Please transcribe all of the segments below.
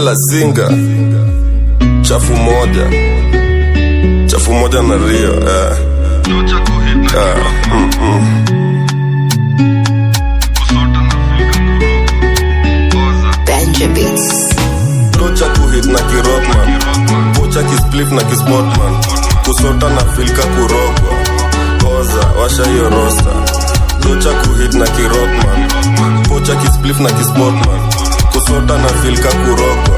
kalasinga chafu moja chafu moja na rio eh. Ah, mm, mm. Benjamins. tocha kuhit na kirokman pocha kisplif na kispotman kusota na filka kurogwa oza washa hiyo rosta tocha kuhit na kirokman pocha kisplif na kispotman kusota na filka kurogwa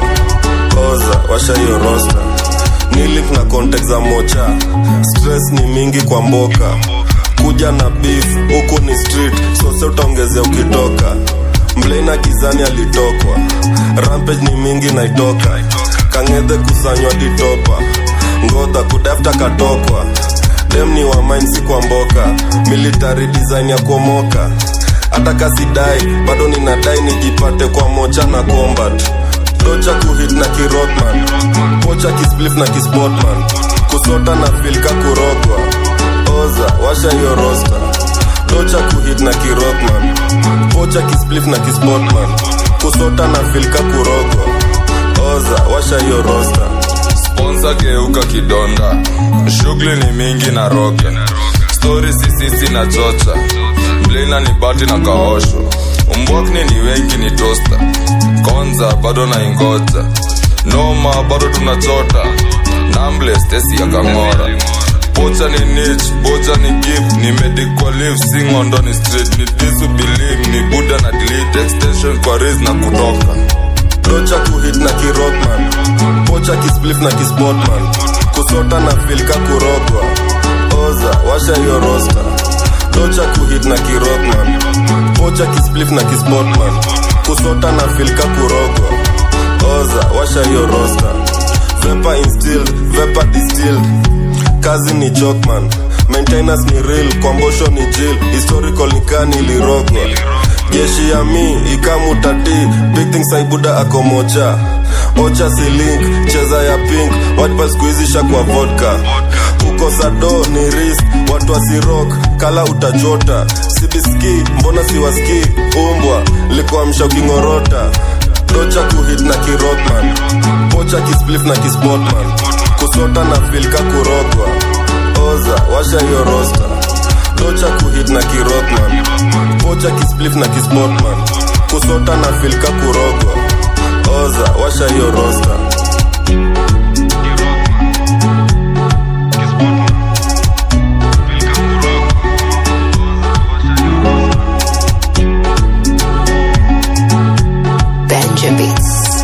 oza washa hiyo rosta nilik na context za mocha stress ni mingi kwa mboka kuja na beef huku ni street sose utaongezea ukitoka mlena gizani alitokwa rampage ni mingi naitoka kang'edhe kusanywa ditopa ngodha kudafta katokwa dem ni wa mine si kwa mboka military design ya kuomoka hata kasidai bado ninadai nijipate kwa mocha na combat tocha kuhit na kirotman pocha kisplif na kispotman kusota na filka kurogwa oza washa hiyo rosta tocha kuhit na kirotman pocha kisplif na kispotman kusota na filka kurogwa oza washa hiyo rosta sponsa geuka kidonda shughuli ni mingi na roge stori sisisi na chocha mlina ni bati na kaosho umbwakni ni wengi ni tosta konza bado na ingoja noma bado tunachota namble stesi ya kang'ora pocha ni nich bocha ni gip ni medical leave singondo ni street ni disu believe ni buda na delete extension kwa riz na kutoka tocha kuhit na kirokman pocha kisplif na kispotman kusota na filka kurogwa oza washa hiyo rosta tocha kuhit na kirokman pocha kisplif na kispotman kusota na filka kurogwa oza washa hiyo rosta vepa instilled vepa distilled kazi ni chokman maintenance ni real kwambosho ni jil historical nikani ilirogwa jeshi ya mi ikamutati big things aibuda akomocha ocha silink cheza ya pink watpa skuizisha kwa vodka kukosa do ni risk watu wasirok kala utachota sibiski mbona siwaski umbwa likuamsha ukingorota tocha kuhit na kirokman pocha kisplif na kispotman kusota na filka kurogwa oza washa hiyo rosta tocha kuhit na kirokman pocha kisplif na kispotman kusota na filka kurogwa oza washa hiyo rosta Benjamins.